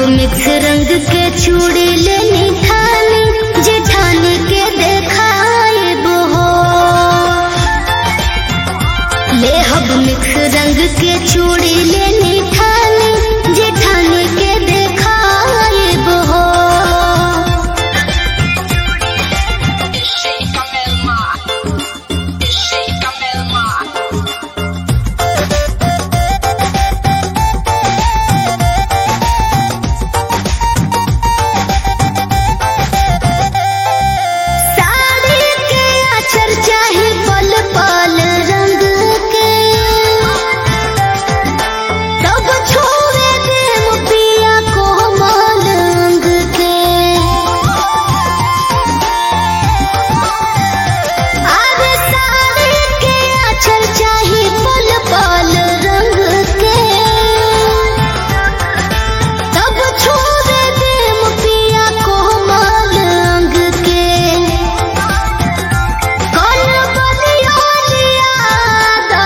Mix रंग के चूड़ी लेनी ठानी जेठानी के देखाए हो ले हब मिक्स रंग के चूड़ी लेनी ठानी जेठानी के देखाए हो Sheikha Melma. Sheikha Melma. Sari के अचर चाहे पल पल रंग के तब छोड़े देव पिया कोमल अंग के अरे साड़ी के अचर चाहे पल पल रंग के तब छोड़े देव पिया कोमल अंग के कल बलिया लिया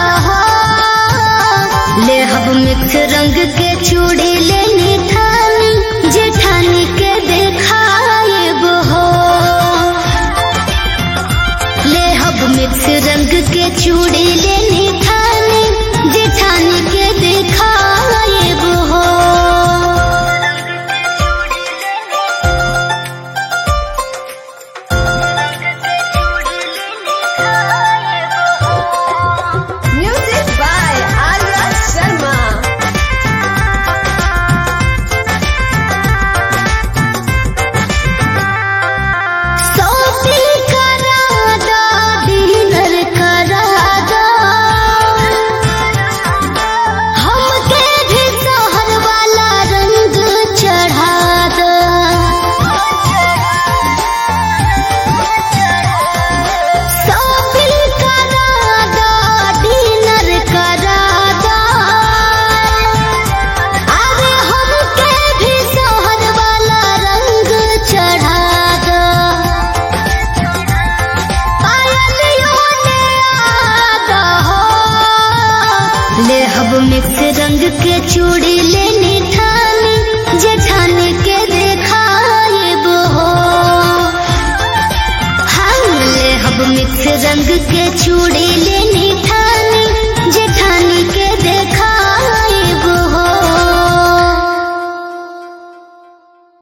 ले हब मिक्स रंग के चूड़ी लेनी ठानी जेठानी के देखाए हो ले हब मिक्स रंग के चूड़ी लेनी ठानी जेठानी के देखाए हो Music by Arya Sharma. Shopping करा दो डिनर करा दो हमके भी शहर वाला रंग चढ़ा दो शॉपिंग करा दो डिनर करा दो अरे हमके भी शहर वाला रंग चढ़ा दो पायलियों ने आदा हो ले हब मिक्स रंग के चूड़ी लेनी ठानी जेठानी के